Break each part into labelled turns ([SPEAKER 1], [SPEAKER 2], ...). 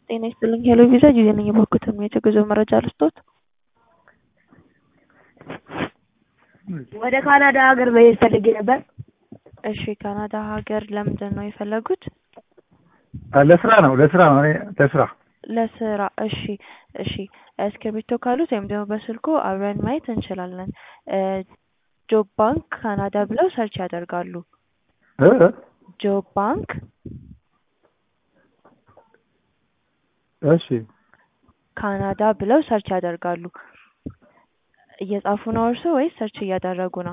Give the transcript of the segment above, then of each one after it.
[SPEAKER 1] ጤና ይስጥልኝ ሄሎ ቪዛ ጊዜ ነኝ የባኩትን የጉዞ መረጃ ልስጦት?
[SPEAKER 2] ወደ ካናዳ ሀገር መሄድ ፈልጌ ነበር።
[SPEAKER 1] እሺ ካናዳ ሀገር ለምንድን ነው የፈለጉት?
[SPEAKER 3] ለስራ ነው ለስራ ነው እኔ ለስራ
[SPEAKER 1] ለስራ እሺ እሺ እስክሪብቶ ካሉት ወይም ደግሞ በስልኮ አብረን ማየት እንችላለን። ጆብ ባንክ ካናዳ ብለው ሰርች ያደርጋሉ።
[SPEAKER 3] እ
[SPEAKER 1] ጆብ ባንክ
[SPEAKER 3] እሺ
[SPEAKER 1] ካናዳ ብለው ሰርች ያደርጋሉ። እየጻፉ ነው እርሶ ወይስ ሰርች እያደረጉ ነው?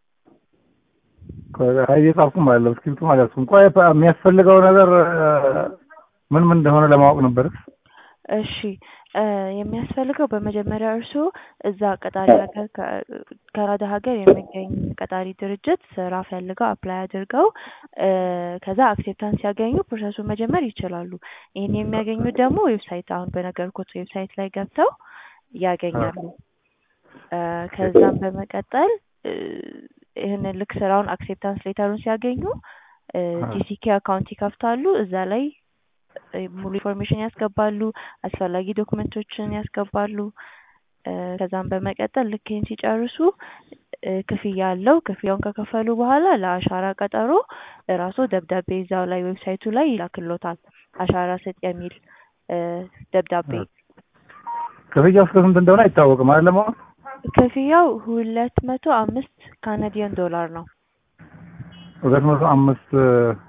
[SPEAKER 3] እየጻፍኩም አለው እስክሪብቱ ማለት ነው። ቆይ የሚያስፈልገው ነገር ምን ምን እንደሆነ ለማወቅ ነበር።
[SPEAKER 1] እሺ የሚያስፈልገው በመጀመሪያ እርስዎ እዛ ቀጣሪ ሀገር ካናዳ ሀገር የሚገኝ ቀጣሪ ድርጅት ስራ ፈልገው አፕላይ አድርገው ከዛ አክሴፕታንስ ሲያገኙ ፕሮሰሱን መጀመር ይችላሉ። ይህን የሚያገኙት ደግሞ ዌብሳይት አሁን በነገርኩት ዌብሳይት ላይ ገብተው ያገኛሉ። ከዛም በመቀጠል ይህንን ልክ ስራውን አክሴፕታንስ ሌተሩን ሲያገኙ ጂሲኬ አካውንት ይከፍታሉ። እዛ ላይ ሙሉ ኢንፎርሜሽን ያስገባሉ፣ አስፈላጊ ዶክመንቶችን ያስገባሉ። ከዛም በመቀጠል ልክ ይህን ሲጨርሱ ክፍያ አለው። ክፍያውን ከከፈሉ በኋላ ለአሻራ ቀጠሮ እራሱ ደብዳቤ እዛው ላይ ዌብሳይቱ ላይ ይላክሎታል። አሻራ ስጥ የሚል ደብዳቤ።
[SPEAKER 3] ክፍያው እስከ ስንት እንደሆነ አይታወቅም አይደለም አሁን?
[SPEAKER 1] ክፍያው ሁለት መቶ አምስት ካናዲያን ዶላር ነው።
[SPEAKER 3] ሁለት መቶ አምስት